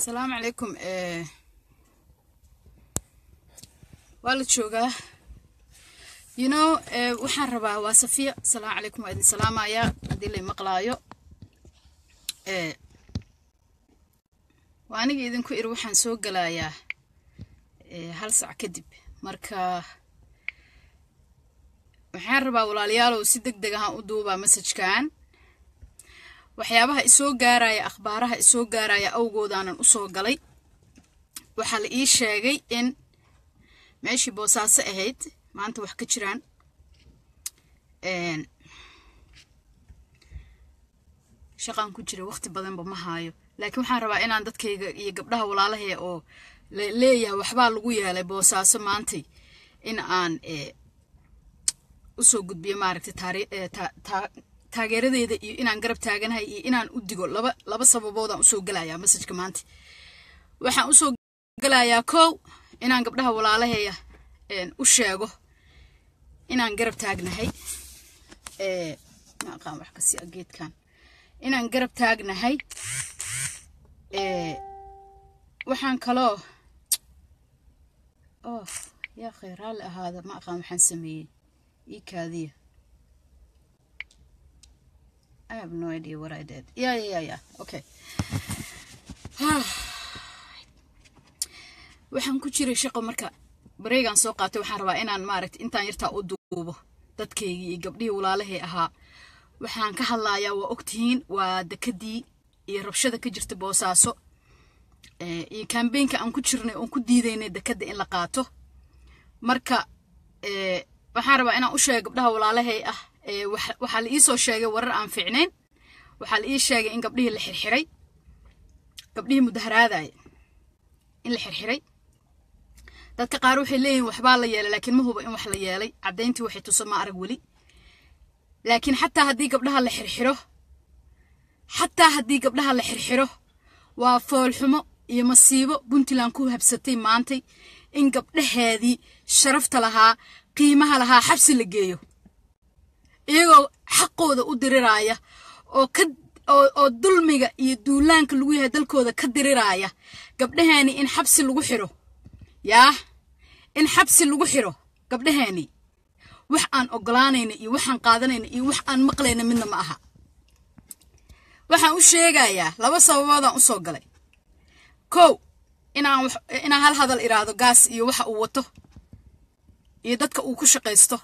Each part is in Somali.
asalaamu calaykum waa la joogaa you know waxaan rabaa waa safiya asalaamu calaykum waa idin salaamayaa haddii lay maqlaayo waa aniga idinku iri waxaan soo gelayaa hal sac kadib marka waxaan rabaa walaalayaalow si deg deg ahaan u duubaa masajkan waxyaabaha isoo gaaraya akhbaaraha isoo gaaraya awgoodaanan u soo galay waxaa la ii sheegay in meeshii boosaaso ahayd maanta wax ka jiraan shaqaan ku jira waqti badanba ma haayo laakiin waxaan rabaa inaan dadkayga iyo gabdhaha walaalahee oo leeyahay waxbaa lagu yeelay boosaaso maantay in aan usoo gudbiyo maaragtay taageeradeeda iyo inaan garab taaganahay iyo inaan u digo laba laba sababoodaan usoo gelayaa masajka maanta waxaan usoo gelayaa kow inaan gabdhaha walaalaheeya u sheego inaan garab taagnahay ma aqaan wax kasi a geedkan inaan garab taagnahay waxaan kaloo oh yaa khayr raalli ahaada ma aqaan waxaan sameeyey ii kaadiya I have no idea what I did. Yeah, yeah, yeah, yeah. Okay. waxaan ku jiray shaqo marka bareegaan soo qaatay waxaan rabaa inaan maaragta intaan yartaa u duubo dadkaygii iyo gabdhihii walaalahey ahaa waxaan ka hadlayaa waa ogtihiin waa dekadii iyo rabshada ka jirta boosaaso iyo kambeynka aan ku jirnay oon ku diidaynay dekadda in la qaato marka waxaan rabaa inaan u sheega gabdhaha walaalahey ah waxaa la iisoo sheegay warar aan fiicnayn waxaa la ii sheegay in gabdhihii la xirxiray gabdhihii mudaharaadaya in la xirxiray dadka qaar waxay leeyihin waxbaa la yeelay laakiin ma huba in wax la yeelay caddayntii waxay tuso ma arag weli laakiin xataa haddii gabdhaha la xirxiro xataa haddii gabdhaha la xirxiro waa foolxumo iyo masiibo puntland ku habsatay maantay in gabdhaheedii sharafta lahaa qiimaha lahaa xabsi la geeyo iyagoo xaqooda u diriraaya oo ka oo dulmiga iyo duulaanka lagu yahay dalkooda ka diriraaya gabdhaheeni in xabsi lagu xiro yaa in xabsi lagu xiro gabdhaheeni wax aan ogolaanayna iyo waxaan qaadanayna iyo wax aan maqlayna midna ma aha waxaan u sheegayaa laba sababoodaan usoo galay kow inaan inaan hal hadal iraahdo gaas iyo waxa uu wato iyo dadka uu ku shaqaysto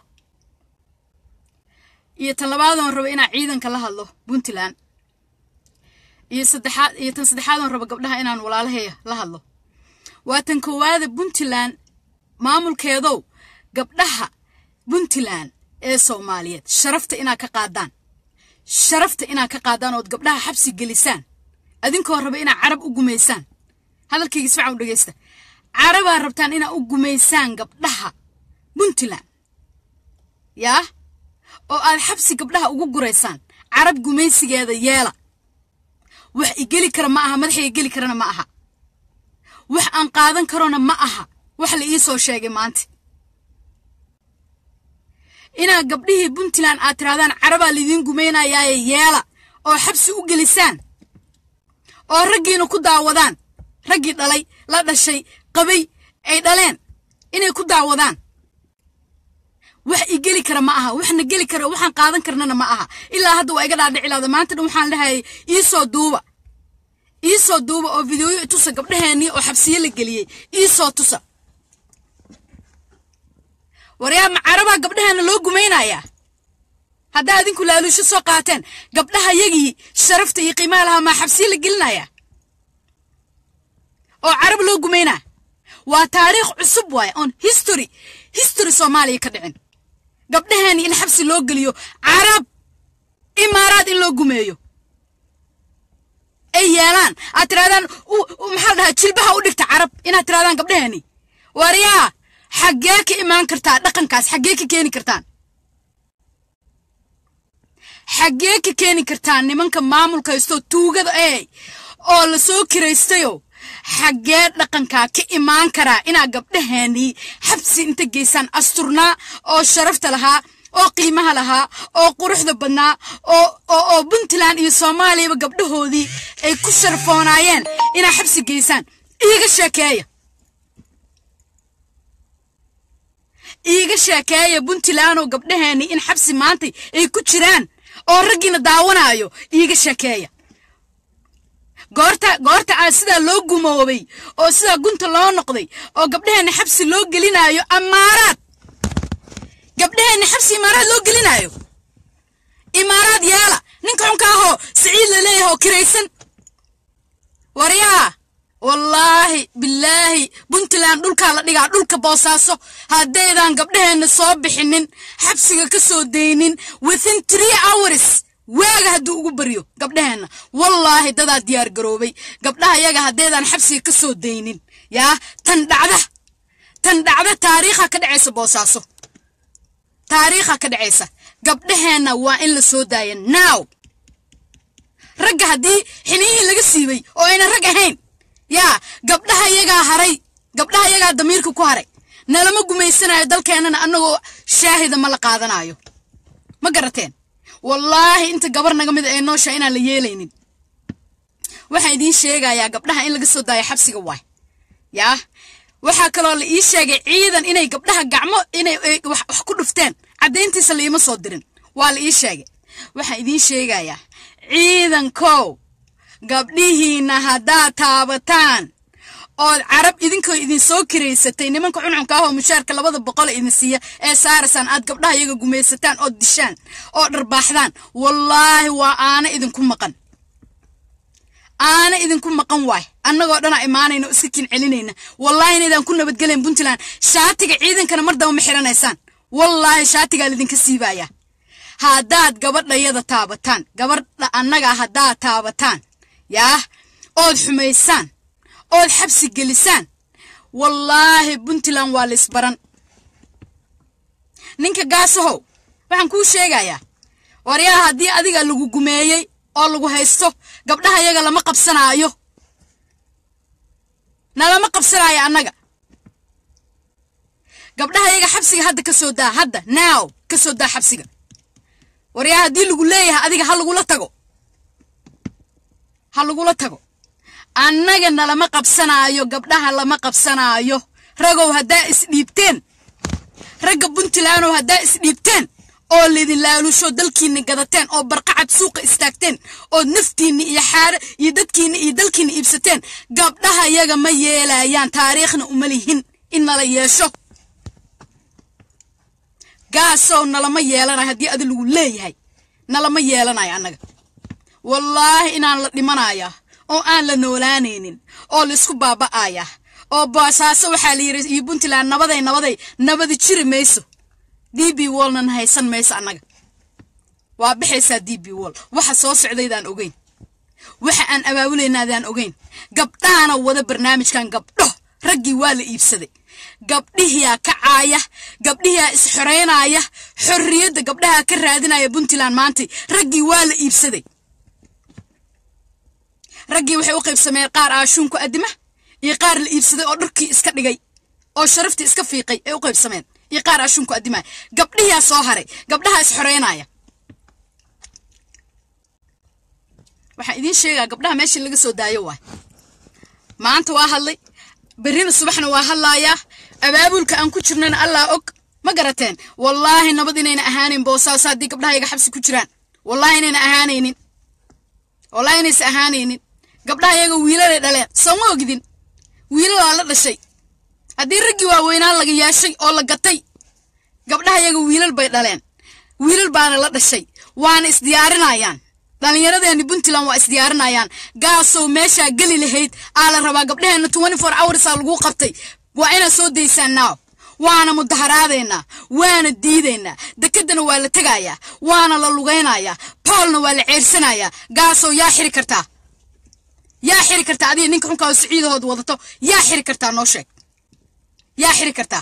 iyo tan labaadoon rabo inaan ciidanka la hadlo puntland iyo saddexaad iyo tan saddexaadoon rabo gabdhaha inaan walaalaheeya la hadlo waa tan koowaada puntland maamulkeedow gabdhaha puntland ee soomaaliyeed sharafta inaad ka qaadaan sharafta inaad ka qaadaan ood gabdhaha xabsi gelisaan adinkoo raba inaad carab u gumaysaan hadalkayga isfacan u dhegaysta carabaa rabtaan inaad u gumaysaan gabdhaha puntland yaa oo aad xabsi gabdhaha ugu guraysaan carab gumaysigeeda yeela wax igeli kara ma aha madaxa igeli karana ma aha wax aan qaadan karona ma aha wax la ii soo sheegay maanta inaad gabdhihii puntland aad tirahdaan carabaa laidiin gumaynayaaye yeela oo xabsi u gelisaan oo raggiina ku daawadaan raggii dhalay la dhashay qabay ay dhaleen inay ku daawadaan wax i geli kara ma aha waxna geli kara waxaan qaadan karnana ma aha ilaa hadda waa iga dhaadhicilaada maanta dhan waxaan dhahayay iisoo duuba iisoo duuba oo videoyo tusa gabdhaheennii oo xabsiye la geliyey iisoo tusa waryaa ma carabaa gabdhaheena loo gumaynayaa haddaa adinku laaluusho soo qaateen gabdhaha yagii sharafta iyo qiimaha lahaa maa xabsiye la gelinayaa oo carab loo gumaynaa waa taariikh cusub waaye oon history history soomaaliya ka dhicin gabdhaheeni in xabsi loo geliyo carab imaaraad in loo gumeeyo ay yeelaan aad tirahdaan maxaa dhahaa jilbaha u dhigta carab inaad tirahdaan gabdhaheeni waryaa xaggee ka imaan kartaa dhaqankaas xaggee ka keeni kartaan xaggee ka keeni kartaan nimanka maamulka haystoo tuugada ee oo la soo kiraystayo xaggee dhaqankaa ka imaan karaa inaa gabdhaheennii xabsi inta geysaan asturnaa oo sharafta lahaa oo qiimaha lahaa oo quruxda badnaa oo oo oo puntland iyo soomaaliyaba gabdhahoodii ay ku sharfoonaayeen inaa xabsi geysaan iiga sheekeeya iiga sheekeeya puntland oo gabdhaheenni in xabsi maantay ay ku jiraan oo raggiina daawanaayo iiga sheekeeya goorta goorta aa sidaa loo gumoobay oo sidaa gunta loo noqday oo gabdhaheenna xabsi loo gelinaayo amaaraad gabdhaheenna xabsi imaaraad loo gelinaayo imaaraad yeela ninka xunka ahoo siciid la leeyahay oo kiraysan waryaa wallaahi bilaahi puntland dhulkaa la dhigaa dhulka boosaaso haddaydan gabdhaheenna soo bixinin xabsiga ka soo daynin within three hours waaga hadduu ugu baryo gabdhaheenna wallaahi dadaa diyaar garoobay gabdhaha yaga haddaydan xabsiga ka soo daynin yaa tan dhacda tan dhacda taariikha ka dhacaysa boosaaso taariikha ka dhacaysa gabdhaheenna waa in la soo daaya now ragga haddii xiniyihii laga siibay oo aynan rag ahayn yaa gabdhaha yagaa haray gabdhaha yagaa damiirka ku haray nalama gumaysanayo dalkeennana annagoo shaahida ma la qaadanayo ma garateen wallaahi inta gabar naga mid ee noosha inaan la yeelaynin waxaan idiin sheegayaa gabdhaha in laga soo daayo xabsiga waay yaa waxaa kaloo la ii sheegay ciidan inay gabdhaha gacmo inay wax ku dhufteen caddayntiisa laiima soo dirin waa la ii sheegay waxaan idiin sheegayaa ciidankow gabdhihiinna haddaad taabataan ood carab idinkoo idin soo kiraysatay nimanka cuncunka ah oo mushaarka labada boqol idin siiya ee saarasaan aad gabdhaha iyaga gumaysataan ood dishaan oo dharbaaxdaan wallaahi waa aana idinku maqan aana idinku maqan waay annagoo dhanaa imaanayna oo iska kin celinayna wallaahi inaydaan ku nabadgelayn puntland shaatiga ciidankana mar daba ma xiranaysaan wallaahi shaatigaa lidinka siibayaa haddaad gabadhayada taabataan gabadha annaga haddaad taabataan yaa ood xumaysaan ood xabsi gelisaan wallaahi puntland waa laysbaran ninka gaasahow waxaan kuu sheegayaa waryaa haddii adiga lagu gumeeyey oo lagu haysto gabdhaha yaga lama qabsanaayo nalama qabsanaayo annaga gabdhaha yaga xabsiga hadda ka soo daa hadda now ka soo daa xabsiga waryaa haddii lagu leeyahay adiga ha lagula tago ha lagula tago annaga nalama qabsanaayo gabdhaha lama qabsanaayo ragow haddaa isdhiibteen ragga puntlandow haddaa isdhiibteen oo laydin laalusho dalkiinna gadateen oo barqacad suuqa istaagteen ood naftiinna iyo xaare iyo dadkiinna iyo dalkiinna iibsateen gabdhaha yaga ma yeelayaan taariikhna uma lihin in nala yeesho gaasow nalama yeelanayo haddii adi lagu leeyahay nalama yeelanayo annaga wallaahi inaan la dhimanayaa oo aan la noolaanaynin oo laisku baaba'aya oo boosaaso waxaa la yidhi iyo puntland nabaday nabaday nabadi jiri mayso d b wallnan haysan mayso annaga waa baxaysaa d b wall waxa soo socdaydaan ogeyn waxa aan abaabuleynaadaan ogeyn gabdhahana wada barnaamijkan gabdho raggii waa la iibsaday gabdhihiyaa kacaaya gabdhihiyaa isxoreynaya xorriyadda gabdhaha ka raadinaya puntland maantay raggii waa la iibsaday raggii waxay u qaybsameen qaar aashuunku addima iyo qaar la iibsaday oo dharkii iska dhigay oo sharaftii iska fiiqay ay u qaybsameen iyo qaar aashuunku addimaya gabdhihiyaa soo haray gabdhaha isxoreynaya waxaan idiin sheegaa gabdhaha meeshii laga soo daayo waay maanta waa hadlay berrina subaxna waa hadlaayaa abaabulka aan ku jirnana allah og ma garateen wallaahi nabad inayna ahaanin boosaaso haddii gabdhahayaga xabsi ku jiraan wallaahi inayna ahaanaynin wallaahi inaysa ahaanaynin gabdhaha yaga wiilalay dhaleen sooma ogdin wiilalaa la dhashay haddii raggii waaweynaan laga yeeshay oo la gatay gabdhaha yaga wiilal bay dhaleen wiilal baana la dhashay waana isdiyaarinayaan dhallinyaradeeni puntland waa isdiyaarinayaan gaasow meeshaa geli lahayd aa la rabaa gabdhaheenna twenty four hoursaa lagu qabtay waa inaad soo daysaan naaw waana mudaharaadaynaa waana diidaynaa dekedana waa la tegayaa waana la lugaynayaa boolna waa la ceersanayaa gaasow yaa xiri kartaa yaa xiri kartaa adiga ninka xunkaa oo siciidahood wadato yaa xiri kartaa noo sheeg yaa xiri kartaa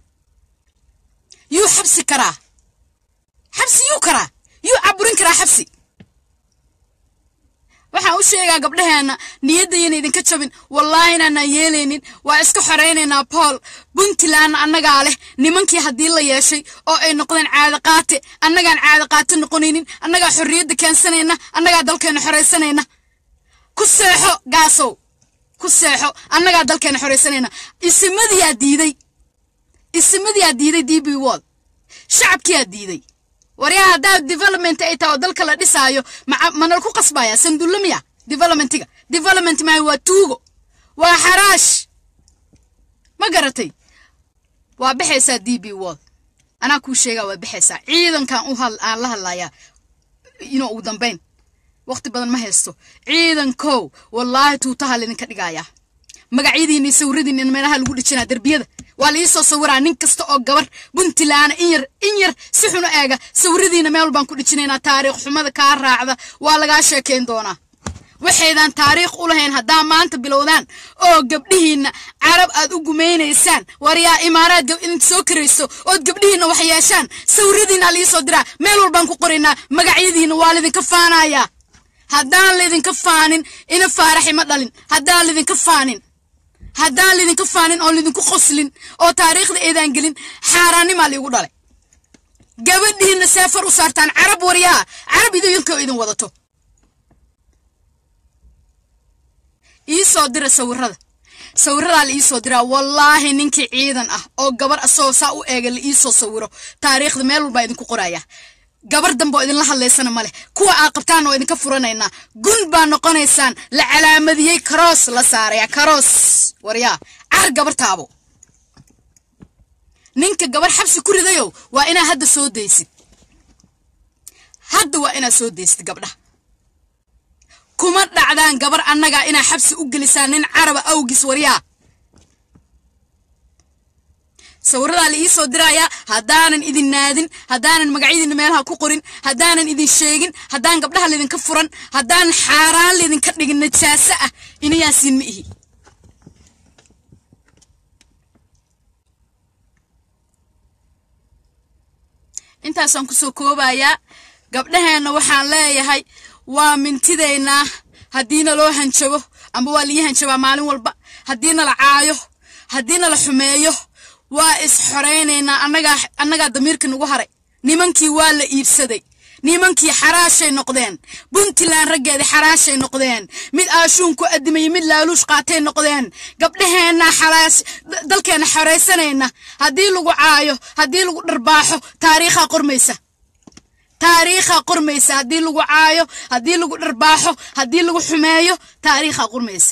yuu xabsi karaa xabsi yuu karaa yuu caburin karaa xabsi waxaan u sheegaa gabdhaheenna niyaddayana idinka jabin wallaahi inaanaan yeelaynin waa iska xoraynaynaa bool puntlandna annagaa leh nimankii haddii la yeeshay oo ay noqdeen caadaqaate annagaan caadaqaate noqonaynin annagaa xorriyadda keensanayna annagaa dalkeenna xoraysanayna ku seexo gaasow ku seexo annagaa dalkeenna xoraysanayna isimadiyaa diiday isimadiyaa diiday d b wall shacabkiyaa diiday waryaa haddaa development ay tahay oo dalka la dhisaayo manal ku qasbaya sandulla miya developmentiga development maayo waa tuugo waa xaraash ma garatay waa baxaysaa d b wall anaa kuu sheegaa waa baxaysaa ciidankan u aan la hadlayaa inuu ugu dambayn waqti badan ma haysto ciidankow wallaahi tuutaha laydinka dhigayaa magacyadiinii sawiradiinna meelaha lagu dhijinaa derbiyada waa la iisoo sawiraa nin kasta oo gabar puntland in yar in yar si xun u eega sawiradiina meel baan ku dhijinaynaa taariikh xumada kaa raacda waa lagaa sheekayn doonaa waxaydan taariikh u lahayn haddaa maanta bilowdaan oo gabdhihiinna carab aad u gumaynaysaan waryaa imaaraad idinka soo karayso ood gabdhihiinna wax yeeshaan sawiradiina liisoo diraa meel walbaan ku qoraynaa magacyadiinna waa laydinka faanayaa haddaan laydinka faanin ina faaraxi ma dhalin haddaan laydinka faanin haddaan lidinka faanin oo lidinku qoslin oo taariikhda eedaan gelin xaaraannimaa liigu dhalay gabadhiinna seefar u saartaan carab waryaa carab idinkoo idin wadato iisoo dira sawirada sawiradaa la iisoo diraa wallaahi ninkii ciidan ah oo gabar asagoo saa u eega la iisoo sawiro taariikhda meel walbaa idinku qoraya gabar dambe oo idinla hadlaysana ma leh kuwa aad qabtaan oo idinka furanaynaa gun baa noqonaysaan la calaamadiyey karoos la saaraya karoos waryaa car gabar taabo ninka gabar xabsi ku ridayow waa inaa hadda soo daysid hadda waa inaad soo daysid gabdhaha kuma dhacdaan gabar annagaa inaa xabsi u gelisaan nin caraba awgis waryaa sawiradaa la iisoo dirayaa haddaanan idin naadin haddaanan magacyadiinna meelaha ku qorin haddaanan idin sheegin haddaan gabdhaha laydinka furan haddaan xaaraan laydinka dhigin najaaso ah inayaasiin ma ihi intaasaan kusoo koobayaa gabdhaheenna waxaan leeyahay waa mintidaynaa haddiina loo hanjabo amba waa lii hanjabaa maalin walba haddiina la caayo haddiina la xumeeyo waa is xoraynaynaa annagaa annagaa damiirka nagu haray nimankii waa la iibsaday nimankii xaraashay noqdeen puntland raggeedii xaraashay noqdeen mid aashuun ku adimaya mid laaluush qaatay noqdeen gabdhaheenna xaraash dalkeenna xoraysanayna haddii lagu caayo haddii lagu dharbaaxo taariikhaa qormaysa taariikhaa qormaysa haddii lagu caayo haddii lagu dharbaaxo haddii lagu xumeeyo taariikhaa qormaysa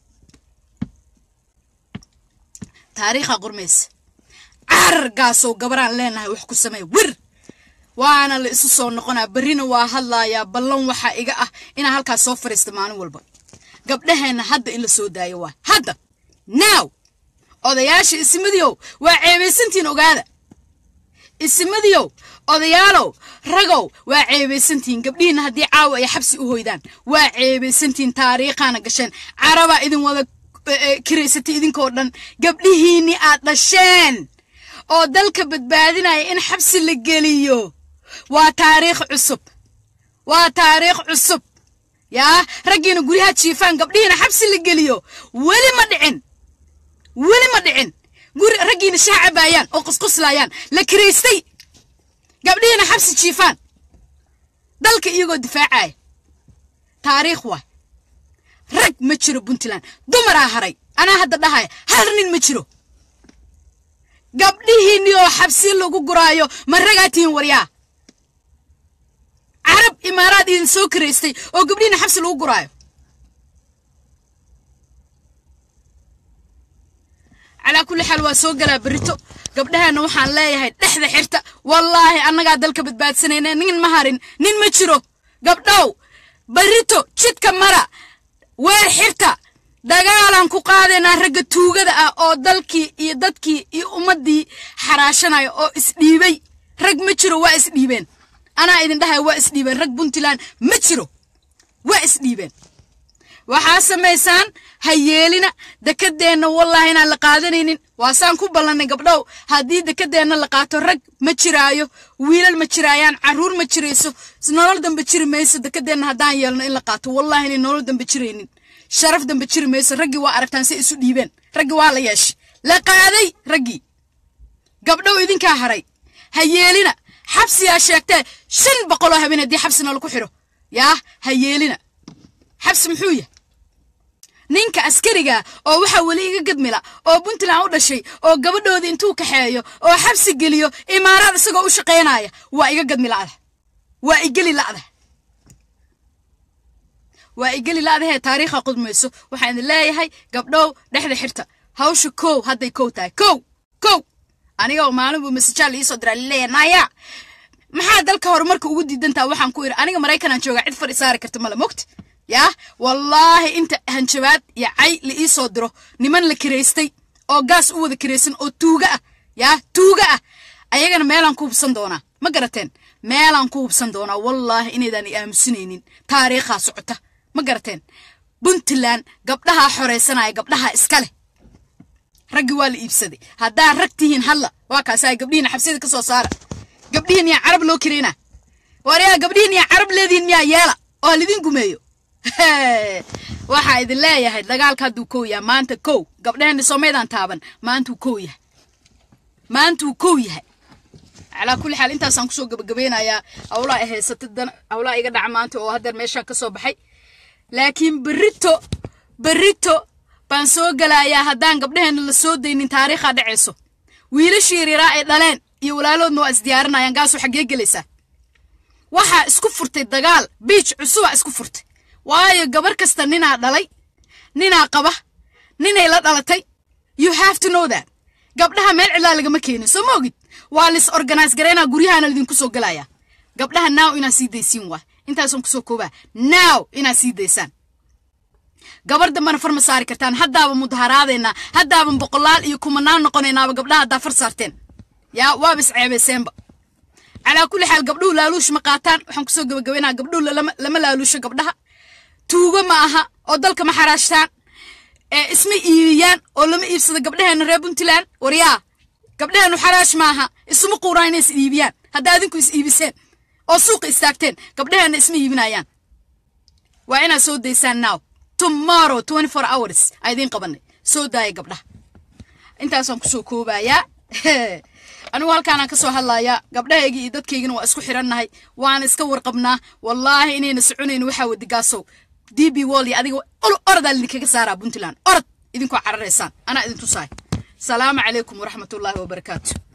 taariikhaa qormaysa carargaasoo gabaraan leenahay wax ku samey wir waana la isu soo noqonaa berrina waa hadlayaa ballan waxaa iga ah inaan halkaas soo fadhiista maalin walba gabdhaheenna hadda in la soo daayo waa hadda naaw odayaasha isimadiyow waa ceebaysantiin ogaada isimadiyow odayaalow ragow waa ceebaysantihiin gabdhihiinna haddii caawa ay xabsi u hoydaan waa ceebaysantihiin taariikhaana gasheen carabaa idin wada kiraysatay idinkoo dhan gabdhihiinnii aad dhasheen oo dalka badbaadinaya in xabsi la geliyo waa taariikh cusub waa taariikh cusub yaa raggiina guryaha jiifaan gabdhihiina xabsi la geliyo weli ma dhicin weli ma dhicin guri raggiina shaha cabaayaan oo qusquslayaan la kiraystay gabdhihiina xabsi jiifaan dalka iyagoo difaacaya taariikh waay rag ma jiro puntland dumaraa haray anaa hadda dhahaya hal nin ma jiro gabdhihiinni oo xabsi lagu guraayo ma ragaa tihiin waryaa carab imaaraad idin soo karaystay oo gabdhihiinna xabsi lagu guraayo calaa kulli xaal waa soo galaa berrito gabdhaheenna waxaan leeyahay dhexda xirta wallaahi annagaa dalka badbaadsanayna nin ma harin nin ma jiro gabdhow berrito jidka mara weer xirta dagaalaan ku qaadaynaa ragga tuugada ah oo dalkii iyo dadkii iyo ummaddii xaraashanaya oo isdhiibay rag ma jiro waa isdhiibeen anaa idin dhahaya waa isdhiibeen rag puntland ma jiro waa isdhiibeen waxaa samaysaan ha yeelina dekadeenna wallaahi inaan la qaadanaynin waasaan ku ballannay gabdhow haddii dekadeenna la qaato rag ma jiraayo wiilal ma jiraayaan carruur ma jirayso nolol dambe jiri mayso dekadeenna haddaan yeelno in la qaato wallaahi inay nolol dambe jiraynin sharaf dambe jiri mayso raggii waa aragtaan si isu dhiibeen raggii waa la yeeshay la qaaday raggii gabdhow idinkaa haray ha yeelina xabsiyaa sheegtee shan boqoloo habeen haddii xabsina lagu xidho yaa ha yeelina xabsi muxuu yahay ninka askariga oo waxaa weli iga gadmila oo puntland u dhashay oo gabadhooda intuu kaxeeyo oo xabsi geliyo imaaraad isagoo u shaqaynaya waa iga gadmi la'da waa igeli la'da waa igeli la'dahee taariikha qudmayso waxaan idin leeyahay gabdhow dhexda xirta hawsha kow hadday kow tahay kow kow aniga maalin buu masajaal iisoo diraa lileeya naya maxaa dalka horumarka ugu diidantaa waxaan ku idhi aniga maraykanaan joogaa cid fadhi saari karta male mogta yaa wallaahi inta hanjabaad iyo cay la ii soo diro niman la kiraystay oo gaas u wada kiraysan oo tuuga ah yaa tuuga ah ayagana meelaan ku hubsan doonaa ma garateen meelaan ku hubsan doonaa wallaahi inaydaan i aamusinaynin taariikhaa socota ma garateen puntland gabdhahaa xoraysanaya gabdhahaa iska leh raggii waa la iibsaday haddaa rag tihiin hadla waa kaasaa gabdhihiina xabsiyada ka soo saara gabdhihiin yaa carab loo kirayna waryaa gabdhihiin yaa carab leedihiin miyaa yeela oo halidin gumeeyo waxaa idin leeyahay dagaalka hadduu kow yahay maanta kow gabdhaheenna soomaydaan taaban maantuu kow yahay maantuu kow yahay calaa kulli xaal intaasaan kusoo gabagabeynayaa hawlaa haysata hawlaa iga dhaca maanta oo haddeer meeshaan ka soo baxay laakiin berito berito baan soo gelayaa haddaan gabdhaheenna la soo daynin taariikhaa dhacayso wiilashii yaryaaraa ay dhaleen iyo walaaloodna waa isdiyaarinayaan gaasoo xaggee gelaysaa waxaa isku furtay dagaal biij cusubaa isku furtay waayo gabar kasta ninaa dhalay ninaa qaba ninay la dhalatay you have to know that gabdhaha meel cidlaa lagama keenin soo ma ogid waa lis organize garaynaa guryahaana lidinku soo gelayaa gabdhaha now inaad sii daysiin waa intaasaan kusoo koobaa now inaad sii daysaan gabar dambana far ma saari kartaan haddaaba mudaharaadaynaa haddaaban boqolaal iyo kumanaan noqonaynaaba gabdhaha haddaa far saarteen yaa waaba isceebayseenba calaa kulli xaal gabdhuhu laaluush ma qaataan waxaan kusoo gabagabaynaa gabdhuhu lama laaluusho gabdhaha tuugo ma aha oo dalka ma xaraashtaan ee isma iibiyaan oo lama iibsado gabdhaheena reer puntland waryaa gabdhaheenu xaraash maaha isuma quuraan inay is iibiyaan haddaa adinku is iibiseen oo suuqa istaagteen gabdhaheena isma iibinayaan waa inaad soo daysaan now tomorrow twenty four hours aa idiin qabanay soo daaya gabdhaha intaasaan kusoo koobayaa anigu halkaanaan ka soo hadlayaa gabdhahaygii iyo dadkaygina waa isku xirannahay waana iska warqabnaa wallaahi inayna soconayn waxaa wadigaasow d b wall iyo adiga orodaa lidinkaga saaraa puntland orod idinkoo cararaysaan anaa idin tusaay salaamu calaykum waraxmatullaahi wabarakaatu